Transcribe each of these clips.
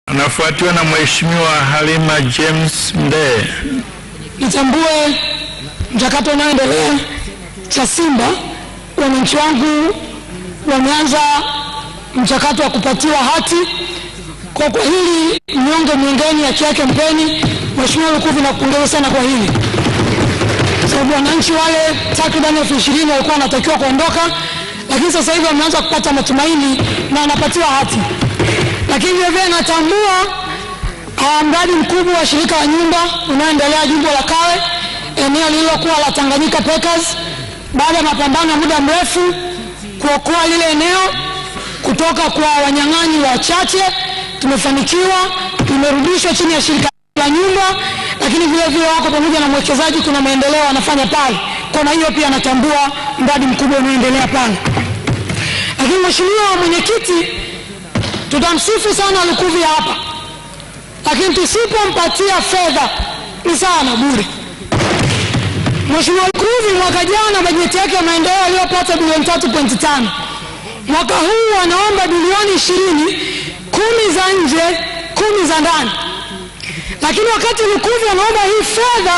anafuatiwa na Mheshimiwa Halima James Mdee. nitambue mchakato unaoendelea cha Simba. Wananchi wangu wameanza mchakato wa kupatiwa hati. Kwa kwa hili mnyonge mnyongeni, haki yake mpeni. Mheshimiwa Lukuvi, nakupongeza sana kwa hili, sababu wananchi wale takriban elfu ishirini walikuwa wanatakiwa kuondoka, lakini sasa hivi wameanza kupata matumaini na wanapatiwa hati. Lakini vilevile natambua Ah, mradi mkubwa wa shirika la nyumba unaoendelea jimbo la Kawe, eneo lililokuwa la Tanganyika Packers, baada ya mapambano ya muda mrefu kuokoa lile eneo kutoka kwa wanyang'anyi wachache, tumefanikiwa, limerudishwa chini ya shirika la nyumba, lakini vile vile wako pamoja na mwekezaji, kuna maendeleo wanafanya pale. Kwa hiyo pia natambua mradi mkubwa unaoendelea pale. Lakini mheshimiwa mwenyekiti, tutamsifu sana Lukuvi hapa lakini tusipompatia fedha ni sawa na bure. Mheshimiwa Lukuvi mwaka jana bajeti yake ya maendeleo aliyopata bilioni tatu pointi tano mwaka huu anaomba bilioni ishirini kumi za nje kumi za ndani, lakini wakati Lukuvi anaomba hii fedha,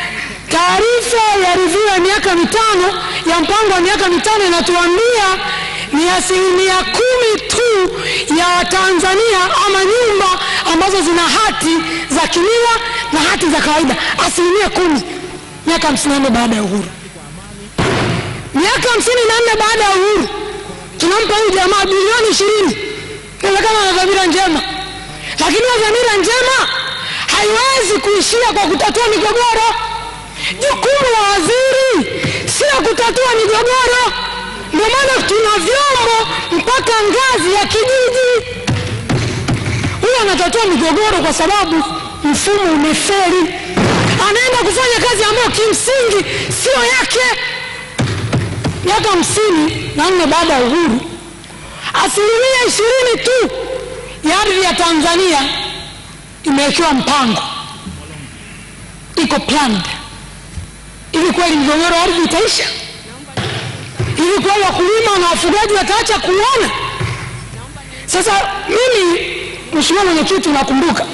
taarifa ya review ya miaka mitano ya mpango wa miaka mitano inatuambia ni asilimia kumi tu ya Watanzania ama nyumba ambazo zina hati za kimila na hati za kawaida, asilimia kumi miaka hamsini na nne baada ya uhuru. Miaka hamsini na nne baada ya uhuru tunampa huyu jamaa bilioni ishirini. Inawezekana ana dhamira njema, lakini hiyo dhamira njema haiwezi kuishia kwa kutatua migogoro. Jukumu la waziri sio kutatua migogoro. Ndio maana tuna vyombo mpaka ngazi ya kijiji. Huyo anatatua migogoro kwa sababu mfumo umefeli, anaenda kufanya kazi ambayo kimsingi sio yake. Miaka hamsini na nne baada ya uhuru, asilimia ishirini tu ya ardhi ya Tanzania imewekewa mpango, iko planned. Hivi kweli migogoro ya ardhi itaisha? Hivi kweli wakulima na wafugaji wataacha kuona? Sasa mimi, Mheshimiwa Mwenyekiti, nakumbuka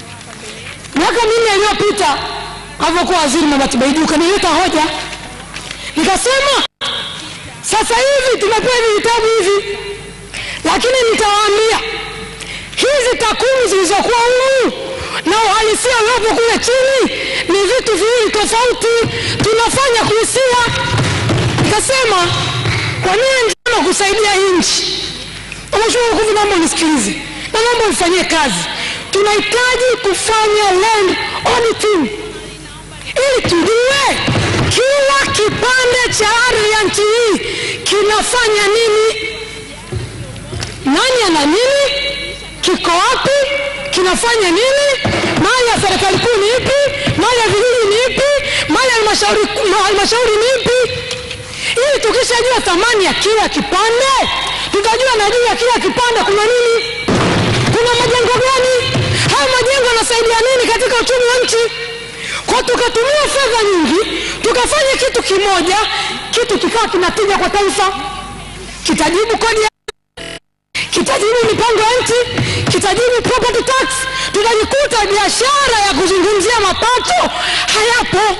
miaka minne iliyopita alivyokuwa waziri Mabati Baiduka, nilileta hoja nikasema, sasa hivi tumepewa hivi vitabu hivi, lakini nitawaambia hizi takwimu zilizokuwa humu na uhalisia uliopo kule chini ni vitu viwili tofauti, tunafanya kuhisia. Nikasema kwa nia njema kusaidia nchi, Mheshimiwa Lukuvi, naomba unisikilize na naomba unifanyie kazi. Tunahitaji kufanya land auditing ili tujue kila kipande cha ardhi ya nchi hii kinafanya nini, nani ana nini, kiko wapi, kinafanya nini, mali ya serikali kuu ni ipi, mali ya vijiji ni ipi, mali ya halmashauri halmashauri ni ipi, ili tukishajua thamani ya kila kipande tutajua na juu ya kila kipande kuna nini, kuna majengo gani, haya majengo yanasaidia nini katika uchumi wa nchi. Kwa tukatumia fedha nyingi tukafanya kitu kimoja, kitu kikawa kinatija kwa taifa, kitajibu kodi ya kitajibu mipango ya nchi, kitajibu property tax. Tutajikuta biashara ya kuzungumzia mapato hayapo,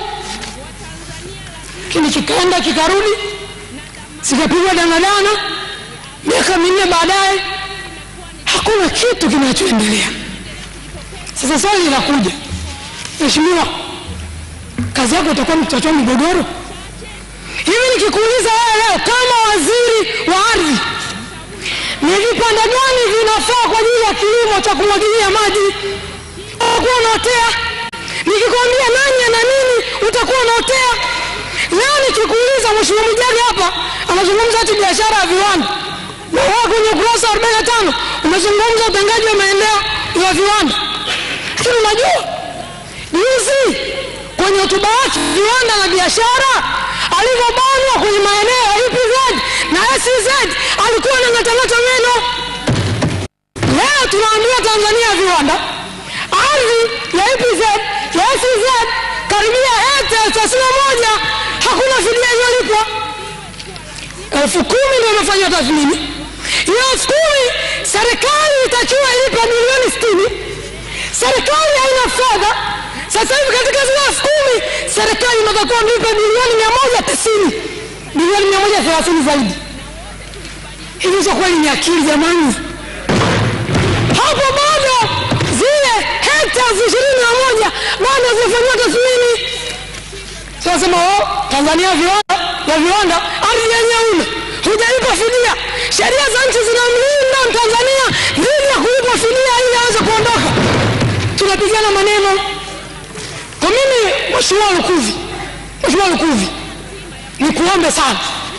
lakini kikaenda kikarudi, zikapigwa danadana. Miaka minne baadaye hakuna kitu kinachoendelea. Sasa swali linakuja, Mheshimiwa, kazi yako itakuwa ni kutatua migogoro hivi? Nikikuuliza wewe leo kama waziri wa ardhi, ni vipande gani vinafaa kwa ajili ya kilimo cha kumwagilia maji, utakuwa unaotea? Nikikwambia nani ana nini, utakuwa unaotea? Leo nikikuuliza, Mheshimiwa Mwijage hapa anazungumza ati biashara ya viwanda, na wewe kwenye ukurasa wa 45 umezungumza utengaji wa maeneo ya viwanda, lakini unajua juzi kwenye hotuba yake viwanda na biashara alivyobanwa kwenye maeneo ya EPZ na SEZ alikuwa na ng'atanata meno. Leo tunaambia Tanzania ya viwanda, ardhi ya EPZ ya SEZ karibia ete thelathini na moja hakuna fidia iliyolipwa. Elfu kumi ndio imefanywa tathmini. Hiyo elfu kumi serikali itakiwa ilipe milioni sitini mtakuwa mlipe bilioni mia moja tisini bilioni mia moja thelathini zaidi. Hivi hizo kweli ni akili jamani? Hapo bado zile hekta ishirini na moja bado hazijafanyiwa tathmini. Sasa oh, Tanzania viwanda ya viwanda, ardhi yenyewe una hujalipa fidia. Sheria za nchi zinamlinda Mtanzania dhidi ya kulipa fidia ili aweze kuondoka. Tunapigana maneno. Kwa mimi, Mheshimiwa Lukuvi, Mheshimiwa Lukuvi, nikuombe sana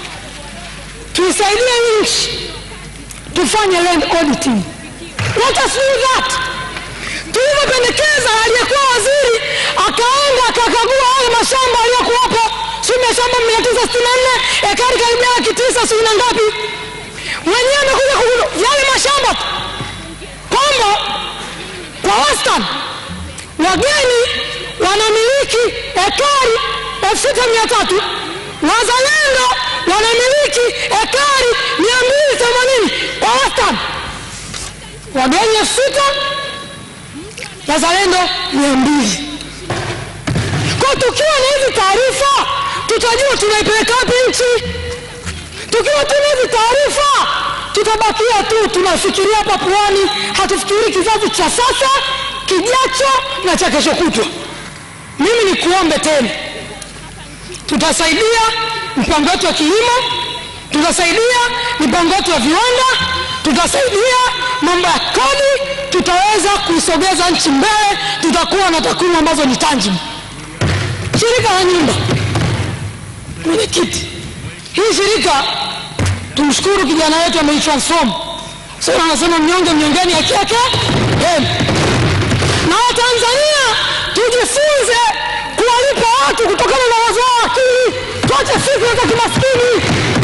tuisaidie nchi tufanye land auditing. Let us do that. Tulivyopendekeza aliyekuwa waziri akaenda akakagua hayo mashamba aliyokuwapo, si mashamba mia tisa sitini na nne ekari karibia laki tisa sijui na ngapi, mwenyewe amekuja kugundua yale mashamba tu kwamba kwa wastani wageni wanamiliki ekari elfu sita mia tatu wazalendo wanamiliki ekari mia mbili themanini kwa wastani, wageni elfu sita wazalendo mia mbili. Kwa tukiwa na hizi taarifa tutajua tunaipeleka wapi nchi. Tukiwa tuna hizi taarifa tutabakia tu tunafikiria hapa pwani, hatufikiri kizazi cha sasa, kijacho na cha kesho kutwa. Mimi ni kuombe tena, tutasaidia mpango wetu wa kilimo, tutasaidia mipango yetu ya viwanda, tutasaidia mambo ya kodi, tutaweza kuisogeza nchi mbele, tutakuwa na takwimu ambazo ni tangible. Shirika la nyumba, mwenyekiti, hii shirika tumshukuru kijana wetu ameitransform. Sasa anasema mnyonge mnyongeni, haki yake hemu. Na Watanzania tujifunze kuwalipa watu kutokana na uwezo wao akili, tuache fikra za kimaskini.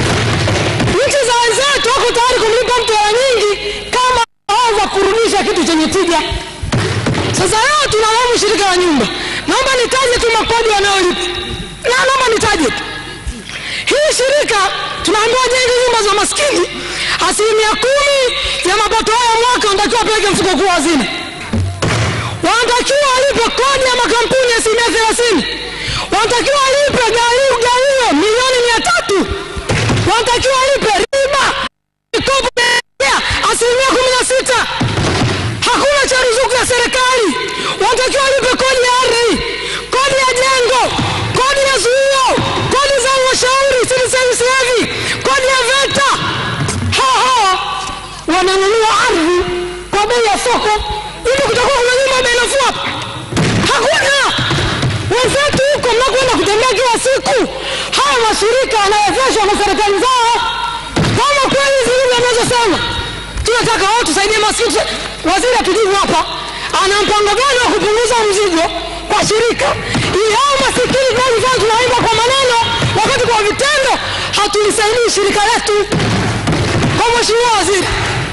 Nchi za wenzetu wako tayari kumlipa mtu hela nyingi kama aweza kurudisha kitu chenye tija. Sasa leo tunalaumu shirika la nyumba. Naomba nitaje tu makodi wanayolipa, na naomba nitaje tu hii shirika tunaambiwa jenge nyumba za maskini, asilimia kumi ya mapato haya mwaka wanatakiwa wapeleke mfuko kuu wa hazina, wanatakiwa walipe kodi ya makampuni asilimia thelathini, wanatakiwa walipe gawio gawio milioni mia tatu, wanatakiwa walipe riba mikopo ya asilimia kumi na sita. Hakuna cha ruzuku ya serikali, wanatakiwa walipe kodi ya ardhi, kodi ya jengo, kodi ya zuio, kodi za halmashauri, civil service levy, kodi ya VETA. Hawa hawa wananunua ardhi kwa bei ya soko, ili kutakuwa kuna nyumba bei nafuu hapa? Hakuna. Wenzetu huko mnakwenda kutembea kila siku, haya mashirika yanawezeshwa na serikali zao. Kama kweli hizi lugha anazosema tunataka wao tusaidie maskini, waziri atujibu hapa, ana mpango gani wa kupunguza mzigo kwa shirika ili hao masikini tunaozifanya tunaimba kwa maneno, wakati kwa vitendo hatulisaidii shirika letu. Kwa mheshimiwa waziri,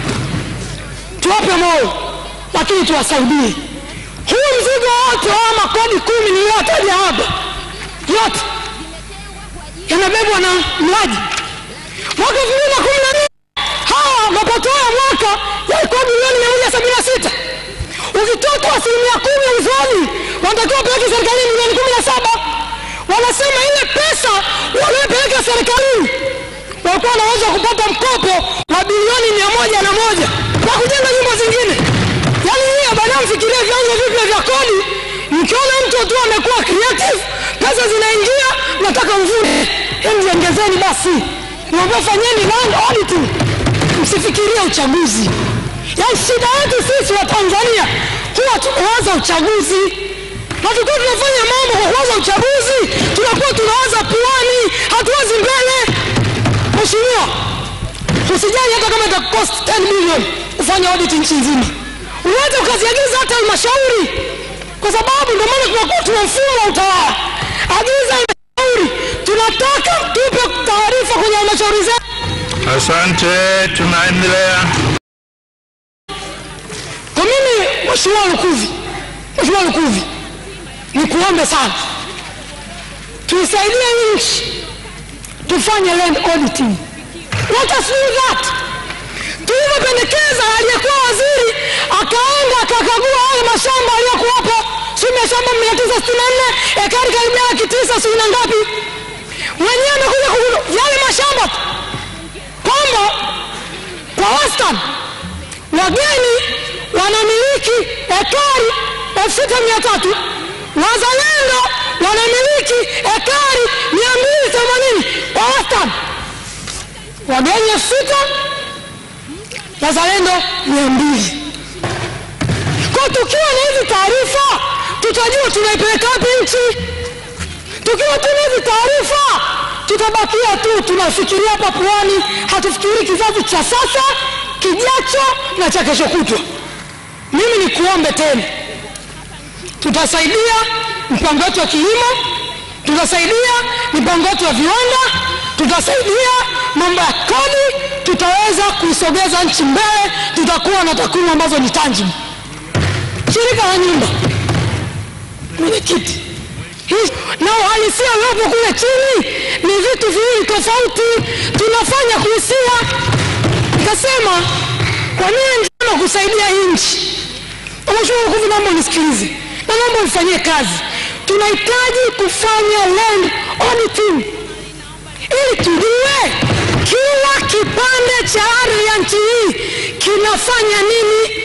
tuwape moyo, lakini tuwasaidie. Huu mzigo wote wa makodi kumi niliyotaja hapa yote yanabebwa na mlaji. Mwaka elfu mbili na kumi na nne hawa mapato ya mwaka yalikuwa bilioni mia moja sabini na sita ukitoa tu asilimia kumi ya uzoni wanatakiwa wapeleke serikalini milioni kumi na saba wanasema ile pesa waliopeleka serikalini walikuwa wanaweza kupata mkopo wa bilioni mia moja na moja na kujenga nyumba zingine yaani hiyo baadaye mfikirie vyanzo vipya vya kodi mkiona mtu tu amekuwa creative pesa zinaingia nataka mvune emjiongezeni basi niambia fanyeni land auditing msifikirie uchaguzi yaani shida yetu sisi wa tanzania huwa tunawaza uchaguzi na tukiwa tunafanya mambo kwa kuwaza uchaguzi tunakuwa tunawaza puani hatuwazi mbele mheshimiwa usijali hata kama itakost 10 milioni kufanya audit nchi nzima unaweza ukaziagiza hata halmashauri kwa sababu ndio maana tunakuwa tuna mfumo wa utawala agiza halmashauri tunataka tupe taarifa kwenye halmashauri zetu Asante, tunaendelea. Kwa mimi Mheshimiwa Lukuvi, Mheshimiwa Lukuvi, nikuombe sana tuisaidie nchi tufanye land auditing. Let us do that. Tulivyopendekeza aliyekuwa waziri akaenda akakagua hayo mashamba aliyokuwapo, si mashamba mia tisa sitini na nne ekari karibia laki tisa sita sijui na ngapi mwenyewe amekuja kugundua yale mashamba tu kwamba kwa wastani wageni wanamiliki ekari elfu sita mia tatu wazalendo wanamiliki ekari mia mbili themanini kwa wastani wageni elfu sita wazalendo mia mbili kwa tukiwa na hizi taarifa tutajua tunaipeleka wapi nchi tukiwa tuna hizi taarifa tutabakia tu tunafikiria hapa pwani hatufikirii kizazi cha sasa kijacho na cha kesho kutwa mimi ni kuombe tena tutasaidia mpango wetu wa kilimo tutasaidia mipango yetu ya viwanda tutasaidia mambo ya kodi tutaweza kuisogeza nchi mbele tutakuwa na takwimu ambazo ni tangible shirika la nyumba mwenyekiti Hii- na uhalisia uliopo kule chini ni vitu viwili tofauti tunafanya kuhisia nikasema kwa nini njama kusaidia hii nchi mheshimiwa mkufu naomba unisikilize na naomba unifanyie kazi tunahitaji kufanya land auditing ili tujue kila kipande cha ardhi ya nchi hii kinafanya nini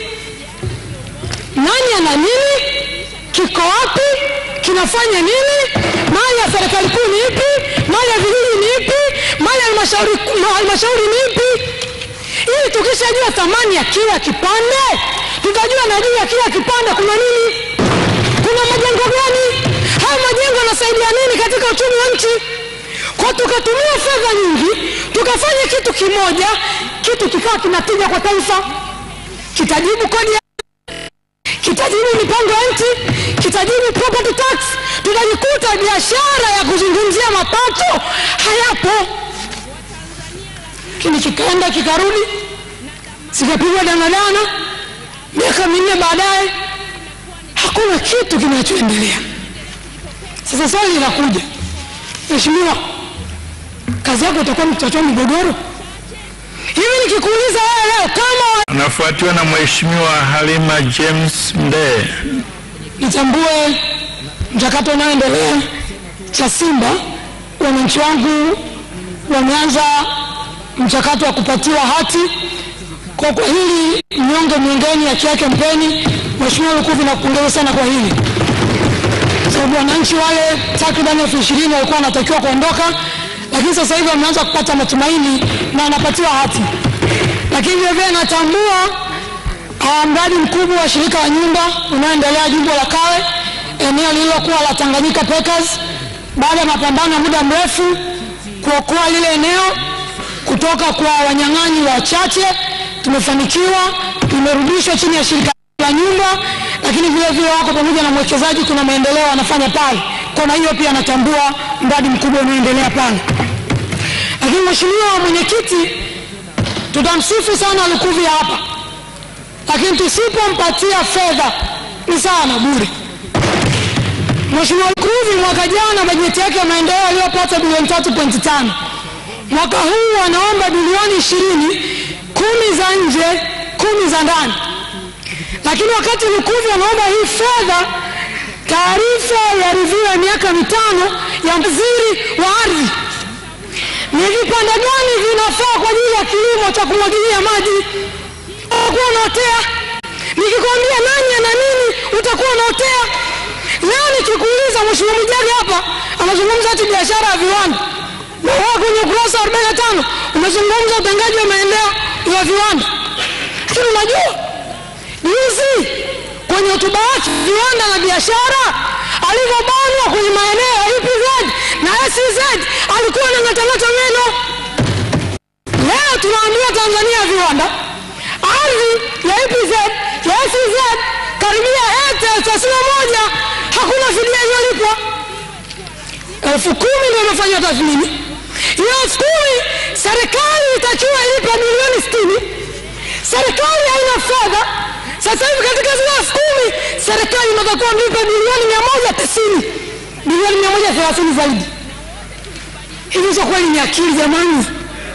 nani ana nini kiko wapi kinafanya nini mali ya serikali kuu ni ipi mali ya vijiji ni ipi mali ya halmashauri ma- halmashauri ni ipi ili tukishajua thamani ya kila kipande tutajua na juu ya kila kipande kuna nini kuna majengo gani haya majengo yanasaidia nini katika uchumi wa nchi kwa tukatumia fedha nyingi tukafanya kitu kimoja kitu kikawa kinatija kwa taifa kitajibu kodi ya kitajibu mipango ya nchi kitajibu property tax tutajikuta biashara ya kuzungumzia mapato hayapo lakini kikaenda kikarudi zikapigwa danadana miaka minne baadaye hakuna kitu kinachoendelea sasa swali linakuja mheshimiwa kazi yako utakuwa ni kutatua migogoro hivi nikikuuliza wewe leo kama Anafuatiwa na Mheshimiwa Halima James Mdee. nitambue mchakato unaoendelea cha Simba. Wananchi wangu wameanza mchakato wa kupatiwa hati. Kwa kwa hili mnyonge mnyongeni, haki yake mpeni. Mheshimiwa Lukuvi, nakupongeza sana kwa hili, sababu wananchi wale takriban elfu ishirini walikuwa wanatakiwa kuondoka, lakini sasa hivi wameanza kupata matumaini na wanapatiwa hati. Lakini vilevile natambua Ah, mradi mkubwa wa shirika la nyumba unaoendelea jimbo la Kawe, eneo lililokuwa la Tanganyika Packers, baada ya mapambano ya muda mrefu kuokoa lile eneo kutoka kwa wanyang'anyi wachache, tumefanikiwa, limerudishwa chini ya shirika la nyumba, lakini vile vile wako pamoja na mwekezaji, kuna maendeleo wanafanya pale. Kona hiyo pia natambua mradi mkubwa unaoendelea pale. Lakini mheshimiwa mwenyekiti, tutamsifu sana Lukuvi hapa lakini tusipompatia fedha ni sawa na bure. Mheshimiwa Lukuvi mwaka jana bajeti yake ya maendeleo aliyopata bilioni tatu pointi tano mwaka huu anaomba bilioni ishirini kumi za nje kumi za ndani, lakini wakati Lukuvi anaomba hii fedha, taarifa ya review ya miaka mitano ya waziri wa ardhi ni vipande gani vinafaa kwa ajili ya kilimo cha kumwagilia maji utakuwa unaotea. Nikikwambia nani ana nini, utakuwa unaotea. Leo nikikuuliza, Mheshimiwa Mwijage hapa anazungumza ati biashara ya viwanda, na wewe kwenye ukurasa wa 45 umezungumza utengaji wa maeneo ya viwanda, lakini unajua juzi kwenye hotuba yake viwanda na biashara alivyobanwa kwenye maeneo ya EPZ na SEZ alikuwa anang'atanata meno. Leo tunaambia Tanzania ya viwanda ardhi ya EPZ ya SEZ karibia hekta thelathini na moja hakuna fidia iliyolipwa. Elfu kumi ndio imefanywa tathmini. Hiyo elfu kumi serikali itakiwa ilipe milioni sitini. Serikali haina fedha. Sasa hivi katika zile elfu kumi serikali inatakiwa mlipe bilioni mia moja tisini bilioni mia moja thelathini zaidi. Hivi hizo kweli ni akili jamani?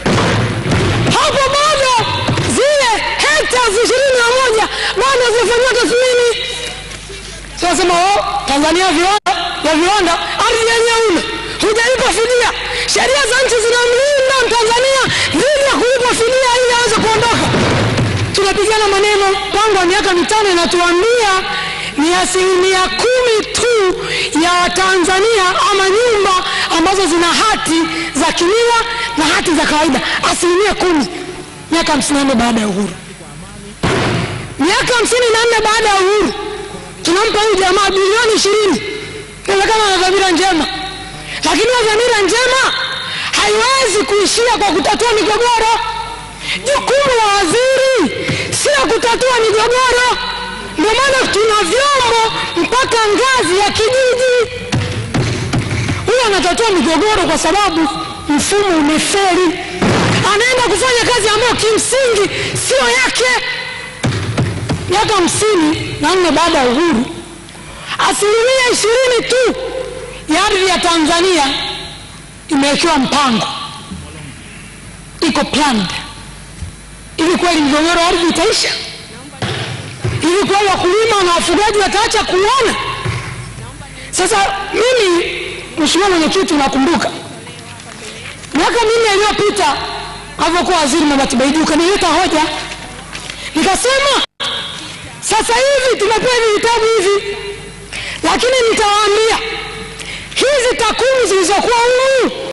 hapo bado zile hekta ishirini na moja bado hazijafanyiwa tathmini. Tunasema oh, Tanzania viwanda ya viwanda, ardhi yenyewe una hujalipa fidia. Sheria za nchi zinamlinda Mtanzania dhidi ya kulipa fidia ili aweze kuondoka. Tunapigana maneno mpango wa miaka mitano inatuambia ni asilimia kumi tu ya Watanzania ama nyumba ambazo zina hati za kimila na hati za kawaida, asilimia kumi miaka hamsini na nne baada ya uhuru. Miaka hamsini na nne baada ya uhuru tunampa huyu jamaa bilioni ishirini. Inawezekana ana dhamira njema, lakini hiyo dhamira njema haiwezi kuishia kwa kutatua migogoro. Jukumu la waziri sio kutatua migogoro. Ndio maana tuna vyombo mpaka ngazi ya kijiji. Huyo anatatua migogoro kwa sababu mfumo umefeli, anaenda kufanya kazi ambayo kimsingi sio yake. Miaka hamsini na nne baada ya uhuru, asilimia ishirini tu ya ardhi ya Tanzania imewekewa mpango, iko planned. Hivi kweli migogoro ya ardhi itaisha? Hivi kweli wakulima na wafugaji wataacha kuona? Sasa mimi, Mheshimiwa Mwenyekiti, unakumbuka miaka minne iliyopita alivyokuwa waziri Mabati Baiduka, nilileta hoja nikasema, sasa hivi tumepewa hivi vitabu hivi, lakini nitawaambia hizi takwimu zilizokuwa humu